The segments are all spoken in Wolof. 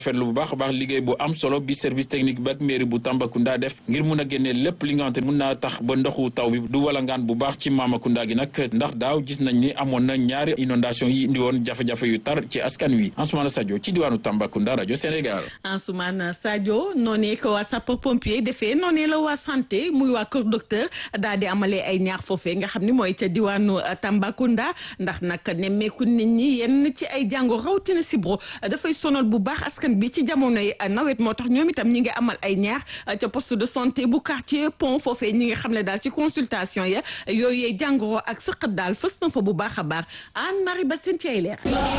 fetlu bu baax a baax liggéey bu am solo bi service technique bi ak mairie bu Tambacounda def ngir mun a génnee lépp li nga xamante mun naa tax ba ndoxu taw bi du walangaan bu baax ci Mamakunda gi nag ndax daaw gis nañ ni amoon na ñaari inondation yi indi woon jafe-jafe yu tar ci askan wi Ansoumana Sadio ci diwaanu Tambacounda rajo Sénégal. Ansoumana Sadio noonee ko waa sapeur pompier defee noonee la waa santé muy waa kër docteur daal di amalee ay ñaar foofee nga xam ni mooy ca diwaanu Tambacounda ndax nag nemmeeku nit ñi yenn ci ay jàngo rawatina sibro dafay sonal bu baax askan bi ci jamonoy nawet moo tax ñoom itam ñi ngi amal ay ñaar ca poste de santé bu quartier pont foofee ñi nga xam ne daal ci consultation ya yooyu jàngoro ak sëqat daal fës na fa bu baax a baax Anne Marie Bassène ci ay leer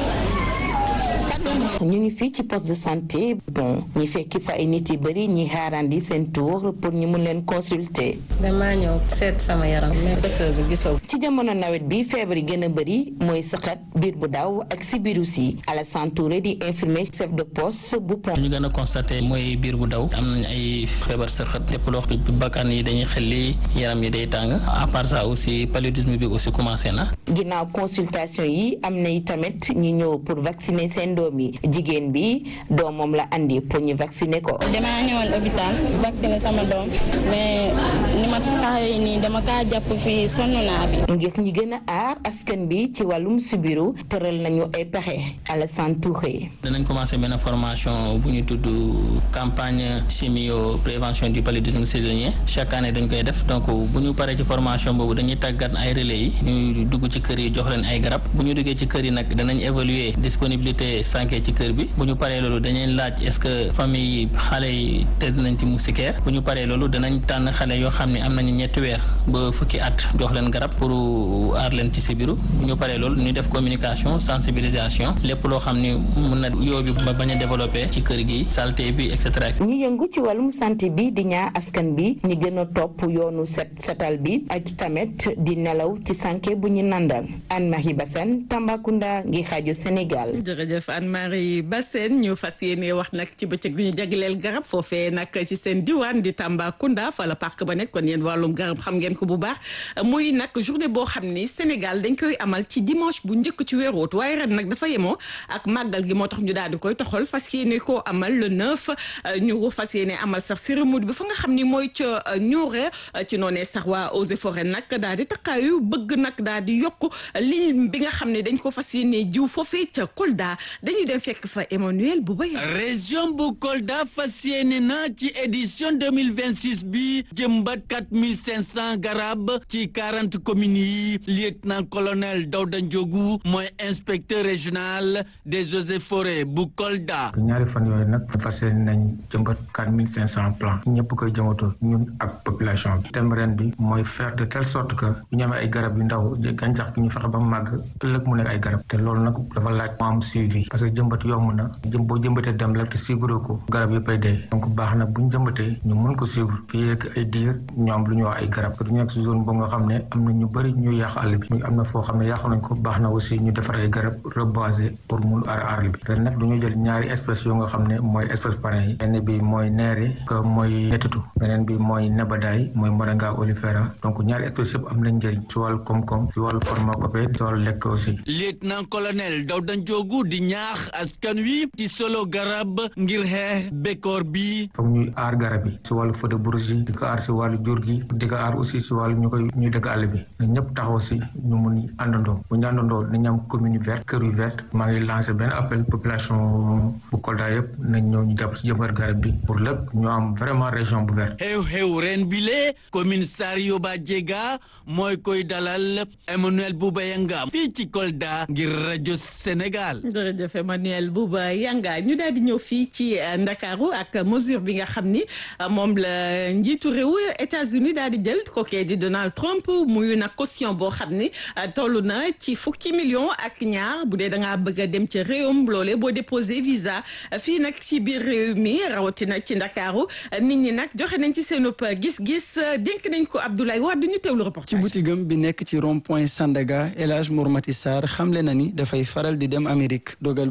ñu ngi fii ci poste de santé bon ñi fekki fa ay nit yu bëri ñi xaarandi seen tour pour ñu mun leen consulter. damaa ñëw seet sama yaram mais docteur bi gisoo. ci jamono nawet bi feebar yi gën a bëri mooy sëqat biir bu daw ak sibiru si Alassane Touré di infirmier chef de poste bu pont. ñu gën a constaté mooy biir bu daw am nañ ay feebar sëqat lépp loo xam bakkan yi dañuy xelli yaram yi day tàng à part ça aussi paludisme bi aussi commencé na. ginnaaw consultation yi am na tamit ñi ñëw pour vacciner seen doom yi jigéen bi doomam la andi pour ñu vacciner ko. damaa ñëwoon hôpital vacciner sama doom mais ni ma taxawee nii dama kaa jàpp fii sonn naa fi. ngir ñi gën a aar askan bi ci wàllum sibiru tëral nañu ay pexe Alassane Touré. danañ commencé benn formation bu ñu tudd campagne chimio prévention du paludisme saisonnier chaque année dañ koy def donc bu ñu paree ci formation boobu dañuy tàggat ay relais yi ñuy dugg ci kër yi jox leen ay garab bu ñu duggee ci kër yi nag danañ évaluer disponibilité sànke ci kër bi bu ñu paree loolu dañuy laaj est-ce que famille yi xale yi tëdd nañ ci moustiquaire bu ñu paree loolu danañ tànn xale yoo xam ne am nañu ñetti weer ba fukki at jox leen garab pour aar leen ci sibiru bu ñu paree loolu ñu def communication sensibilisation lépp loo xam ni mun na yóbbu ba bañ a développé ci kër gi saleté bi et cetera. ñi yëngu ci wàllum santé bi di ñaa askan bi ñi gën a topp yoonu set setal bi ak tamit di nelaw ci sànke bu ñu nandal Anne-Marie Bassène Tambacounda ngi xaaju Sénégal. jërëjëf Anne-Marie Bassène ñu fas yéene wax nag ci bëccëg bi ñu jagleel garab foofee nag ci seen diwaan di Tambacounda fa la parc ba nekk kon yéen wàllum garab xam ngeen ko bu baax muy nag journée boo xam ni Sénégal dañ koy amal ci dimanche bu njëkk ci weeru ut waaye ren nag dafa yemoo ak màggal gi moo tax ñu daal di koy toxal fas yéene koo amal le neuf ñu fas yéene amal sax cérémonie bi fa nga xam ni mooy ca Nioro ci noonee sax waa Eaux et Forêts nag daal di takkaayu bëgg nag daal di yokk lim bi nga xam ne dañ ko fas yéene jiw foofee ca Kolda dañuy dem fekk fa Emmanuel bu bay région bu Kolda fas yéene na ci édition 2026 bi jëmbat 4500 garab ci 40 communes yi lieutenant colonel Dawda Ndiogu mooy inspecteur régional des eaux et forêts bu Kolda. ñaari fan yooyu nag fas yéene nañ jëmbat 4500 plants ñëpp koy jëmbatoo ñun ak population bi thème ren bi mooy faire de telle sorte que bu ñu amee ay garab yu ndaw gàncax gi ñu fexe ba màgg ëllëg mu nekk ay garab te loolu nag dafa laaj mu am suivi parce que jëmbat yomb na jëm boo jëmbatee dem la te suivre ko garab yëpp ay dee donc baax na bu ñu jëmbatee ñu mën ko suivre fii ak ay diir ñu am lu ñu wax ay garab du nekk si zone boo nga xam ne am na ñu bëri ñu yàq àll bi am na foo xam ne yàq nañ ko baax na aussi ñu defar ay garab reboiser pour mun aar àll bi ren nag du ñu jël ñaari espèces yoo nga xam ne mooy espèce parrain yi benn bi mooy neere que mooy netatu beneen bi mooy nebadaay mooy moringa olifera donc ñaari espèces yëpp am nañ njëriñ si wàllu koom-koom si wàllu pharmacopée si wàllu lekk aussi lieutenant colonel Dawda Ndiogu di ñaax askan wi ci solo garab ngir xeex bekkoor bi foog ñuy aar garab yi si wàllu feu de bourgie di ko aar si wàllu jur gi di ko aar aussi si wàllu ñu koy ñuy dëkk àll bi na ñëpp taxaw si ñu mun àndandoo bu ñu àndandoo nañu am commune verte kër yu verte maa ngi lancé benn appel population bu Kolda yëpp nañ ñëw ñu jàpp si jëmbat garab bi pour lépp ñu am vraiment région bu verte xew-xew ren bile commune Sario Ba Diega mooy koy dalal Emmanuel Bouba Yanga fii ci Kolda ngir rajo Sénégal. jërëjëf Emmanuel Bouba Yanga ñu daal di ñëw fii ci Ndakaaru ak mesure bi nga xam ni moom la njiitu réew États-Unis daal di jël kookee di Donald Trump muy nag caution boo xam ni toll na ci fukki million ak ñaar bu dee da ngaa bëgg a dem ci réewum loolee boo déposé visa fii nag ci biir réew mi rawatina ci Ndakaaru nit ñi nag joxe nañ ci seen gis-gis dénk nañ ko Abdoulaye Wade ñu teewlu reportage. ci boutigam bi nekk ci rond point Sandaga El Hadj Mourmati Sarr xamle na ni dafay faral di dem Amérique dogal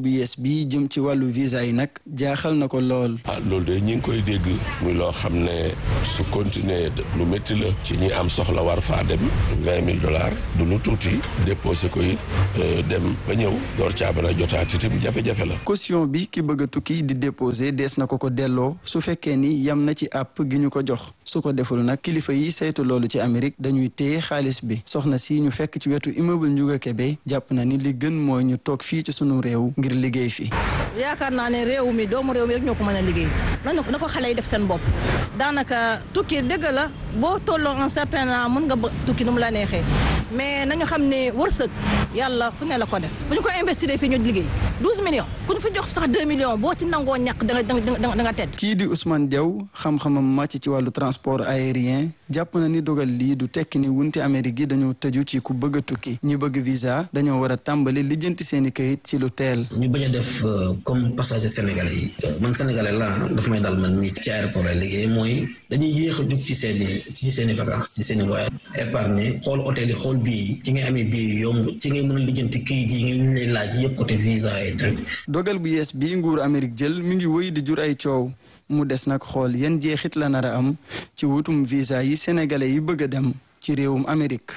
bu yees bi jëm ci wàllu visa yi nag jaaxal na ko lool. ah loolu de ñi ngi koy dégg muy loo xam ne su continuer lu métti la ci ñi am soxla war faa dem vingt mille dollars du lu tuuti déposé ko it dem ba ñëw door caa mën a jotaat itam jafe-jafe la. caution bi ki bëgg a tukki di déposé dees na ko ko delloo su fekkee ni yam na ci àpp gi ñu ko jox su ko deful nag kilifa yi saytu loolu ci Amérique dañuy téye xaalis bi soxna si ñu fekk ci wetu immeuble Ndiouga Kébé jàpp na ni li gën mooy ñu toog fii ci sunu réew ngir liggéey fi. yaakaar naa ne réew mi doomu réew mi rek ñoo ko mën a liggéey nañu na ko xale yi def seen bopp daanaka tukki dëgg la boo tolloo un certain an mën nga tukki nu mu la neexee mais nañu xam ne wërsëg yàlla fu ne la ko def bu ñu ko investir fii ñu liggéey 12 millions ku ñu fi jox sax 2 millions boo ci nangoo ñàkk da nga da nga da nga tedd. kii di Ousmane Diaw xam-xamam màcc ci wàllu transport aérien jàpp na ni dogal lii du tekki ni wunti Amérique yi dañoo tëju ci ku bëgg a tukki ñu bëgg visa dañoo war a tàmbali lijjanti seen i kayit ci lu teel. ñu bañ a def comme passager sénégalais yi man sénégalais laa daf may dal man mii ci aéroport lay liggéey mooy dañuy yéex a jug ci seen i ci seen i vacances ci seen i voyage épargne xool hôtel yi xool bii yi ci ngay amee bii yi yomb ci ngay mën a lijjanti kayit yi ñu lay laaj yëpp côté visa et truc. dogal bu yees bii nguur Amérique jël mi ngi wëy di jur ay coow mu des nag xool yan jeexit la nar a am ci wutum visa yi sénégalais yi bëgg a dem ci réewum Amérique.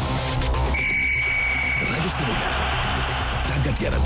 rajo Sénégal tàggat yaram.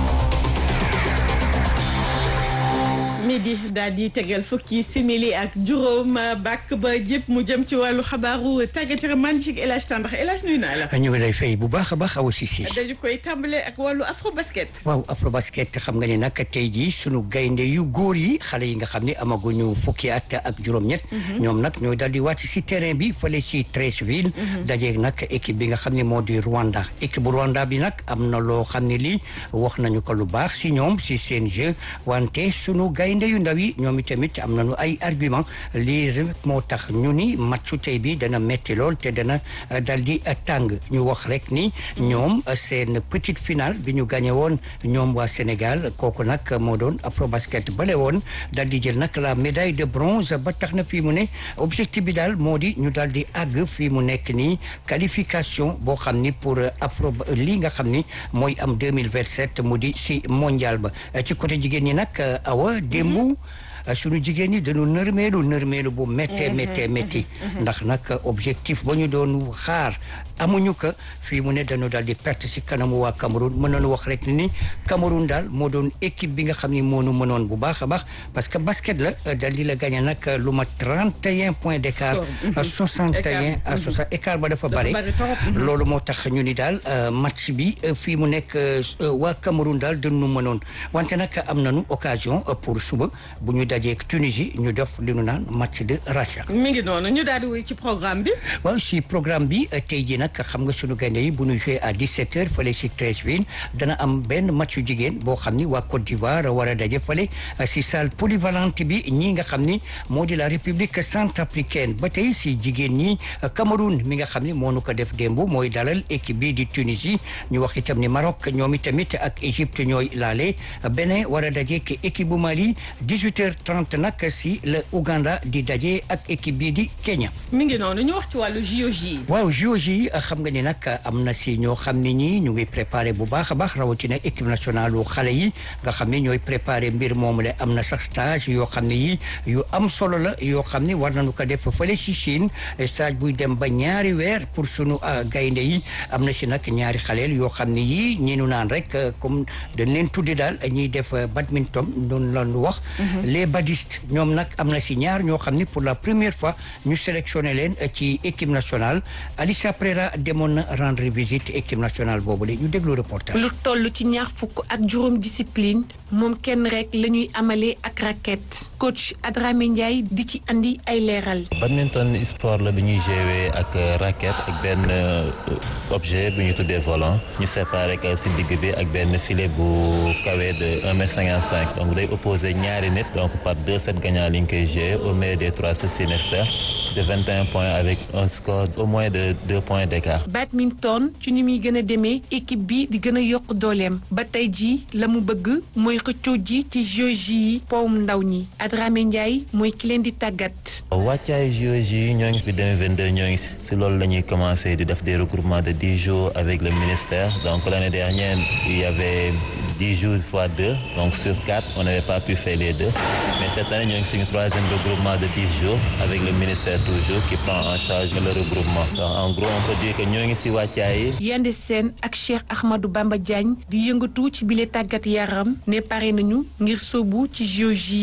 midi daal di tegal fukki simili ak juróom bàkk ba jëpp mu jëm ci wàllu xabaaru tàggat yaram man ci El Hadj Tandax El Hadj nuyu naa la. ñu ngi lay fay bu baax a baax Awa Cissé. dañu koy tàmbale ak wàllu afro basket. waaw afro basket xam nga ne nag tey jii sunu gaynde yu góor yi xale yi nga xam ne amaguñu fukki at ak juróom-ñett. ñoom nag ñooy daal di wàcc si terrain bi fële si Treichville. dajeeg nag équipe bi nga xam ne moo di Rwanda équipe bu Rwanda bi nag am na loo xam ne lii wax nañu ko lu baax si ñoom si seen jeu wante sunu gaynde yu ndaw yi ñoom itamit am nañu ay argument lii rek moo tax ñu ni matchu tey bi dana metti lool te dana dal di tàng ñu wax rek ni ñoom seen petite finale bi ñu gagné woon ñoom waa Sénégal kooku nag moo doon afrobasket bale woon dal di jël nag la médaille de bronze ba tax na fii mu ne objectif bi daal moo di ñu daal di àgg fii mu nekk nii qualification boo xam ni pour afro lii nga xam ni mooy am 2027 mu di si mondial ba ci côté jigéen ñi nag awa démb suñu jigéen ñi dañu nërmeelu nërmeelu bu méttee méttee métti ndax nag objectif ba ñu doon xaar amuñu ko fii mu ne dañu daal di perte si kanamu waa Cameroun mën nañu wax rek ni Cameroun daal moo doon équipe bi nga xam ni moo nu mënoon bu baax a baax parce que basket la daal di la gagné nag lu ma 31 points d' écart. 61 à 60 écart ba dafa bare. loolu moo tax ñu ni daal match bi fii mu nekk waa Cameroun daal dañu mënoon wante nag am nañu occasion pour suba bu ñu dajeeg Tunisie ñu def li nu naan match de rachat. mi ngi noonu ñu daal di wéy ci programme bi. waaw si programme bi tey jii nag xam nga sunu gaynde yi bu ñu joué à 17h fële si Treichville dana am benn match jigéen boo xam ni waa Côte d'Ivoire war a daje fële si salle polyvalente bi ñii nga xam ni moo di la République centrafricaine ba tey si jigéen ñi Cameroun mi nga xam ni moo nu ko def démb mooy dalal équipe bi di Tunisie ñu wax itam ni Maroc ñoom itamit ak Égypte ñooy laale Bénin war a daje ak équipe bu Mali 18h30 nag si la Ouganda di daje ak équipe bi di Kenya. mi ngi noonu ñu wax ci wàllu JOJ. waaw JOJ xam nga ni nag am na si ñoo xam ne ñii ñu ngi préparé bu baax a baax rawatina équipe nationale wu xale yi nga xam ne ñooy préparé mbir moomu la am na sax stage yoo xam ne yi yu am solo la yoo xam ne war nañu ko def fële si Chine stage buy dem ba ñaari weer pour sunu gaynde yi am na si nag ñaari xaleel yoo xam ne yii ñi nu naan rek comme dañ leen tuddi daal ñuy def badminton noonu la ñu wax les badistes ñoom nag am na si ñaar ñoo xam ne pour la première fois ñu sélectionné leen ci équipe nationale Alicia Prera demoon na rendre visite équipe nationale boobu la ñu déglu reportage. lu toll ci ñaar fukk ak juróom discipline moom kenn rek la ñuy amalee ak raquette coach Adramé Ndiaye di ci andi ay leeral. badminton sport la bi ñuy jouer ak raquette ak benn objet bu ñu tuddee volant ñu séparé ko si digg bi ak benn filet bu kawe de un mètre cinquante cinq donc day opposé ñaari nit donc par deux sets gagnants li ñu koy jouer au meilleur des trois sets nécessaires de vingt et un points avec un score au moins de deux points d'écart. badminton ci ni muy gën a demee équipe bi di gën a yokk dooleem ba tey jii la mu bëgg mooy xëccoo ji ci JOJ yi powum ndaw ñi Adramé Ndiaye mooy ki leen di tàggat. wàccaay JOJ yi ñoo ngi fi 2022 ñoo ngi si si loolu la ñuy commencé di def des regroupements de dix jours avec le ministère donc l'année dernière il y avait dix jours fois deux donc sur quatre on n'avait pas pu faire les deux mais cette année ñoo ngi suñu troisième regroupement de dix jours avec le ministère toujours qui prend en charge le regroupement donc en gros on peut dire que ñoo ngi si wàccaay yi Yande Sène ak Cheikh Ahmadou Bamba Diagne di yëngatu ci bile tàggat yaram ne pare nañu ngir sóobu ci JOJ